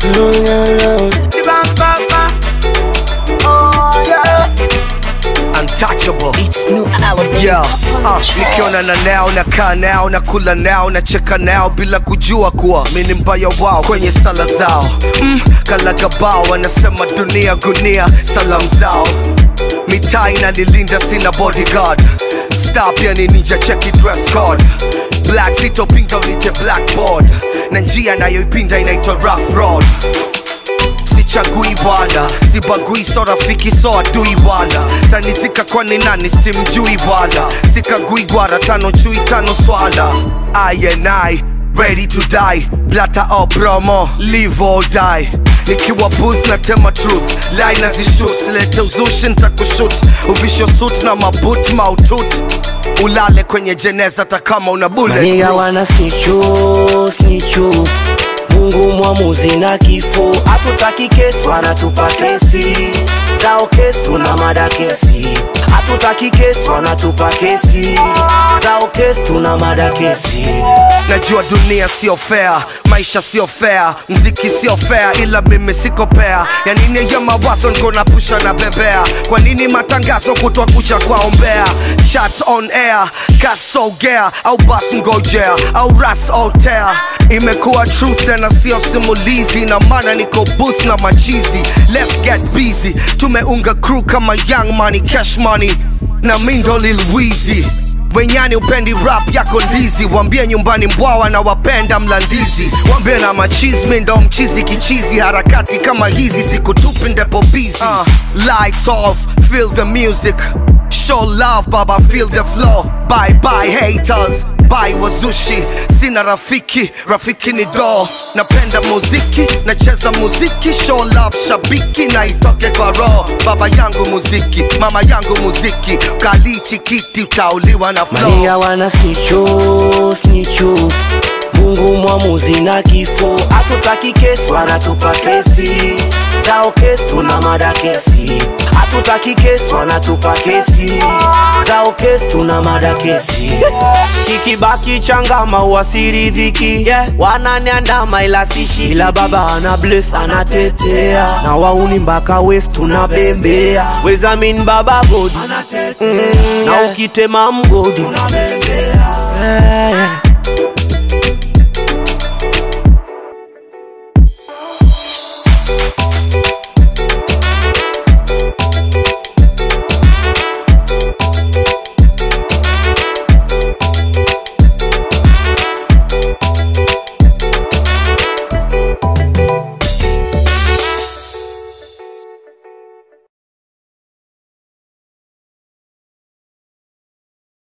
Oh, yeah. Untouchable. It's new album. Yeah, uh, nikiona na nao nakaa nao na kula nao na cheka nao bila kujua kuwa mi ni mbaya wao kwenye sala zao mm, kalagabao wanasema dunia gunia salam zao mitaa inanilinda sina bodyguard star pia ni ninja cheki dress code black sitopinga unite blackboard na njia nayoipinda inaitwa rough road sichagui wala sibagui so rafiki so adui wala tanizika kwani nani simjui wala sikagui gwara tano chui tano swala I and I ready to die blata o promo live or die nikiwa booth na tema truth line nazishut silete uzushi ntakushut uvisho suit na mabut mautut ulale kwenye jeneza takama una bullet Maniga wana snichu snichu Mungu mwamuzi na kifo hatutaki kesi wanatupa kesi zao kesi tuna mada kesi hatutaki kesi wanatupa kesi zao kesi tuna mada kesi najua dunia sio fair maisha sio fair mziki sio fair ila mimi siko pea ya nini ya mawazo niko na pusha na bebea kwa nini matangazo kutwa kucha kwaombea chat on air kasogea au bas ngojea au ras otea imekuwa truth tena sio simulizi na maana niko booth na machizi let's get busy tumeunga crew kama young money cash money na mindo lil Weezy wenyani upendi rap yako ndizi wambie nyumbani mbwawa na wapenda mlandizi wambie na machismi ndo mchizi kichizi harakati kama hizi sikutupi ndepo busy uh, lights off feel the music show love baba feel the flow bye bye haters bye wazushi sina rafiki rafiki ni do napenda muziki nacheza muziki show love shabiki na itoke kwa roho baba yangu muziki mama yangu muziki kalichi kiti utauliwa na flow Maniga wana snichu snichu Mungu mwamuzi na kifo hatutaki kesi wanatupa kesi zao kesi tuna mada kesi hatutaki kesi wanatupa kesi zao kesi tuna mada kesi kikibaki changama uasiridhiki yeah. wananiandama ila sishi ila baba ana bless anatetea na wauni mpaka west tunabembea wezamin baba godi mm, na ukitema mgodi yeah.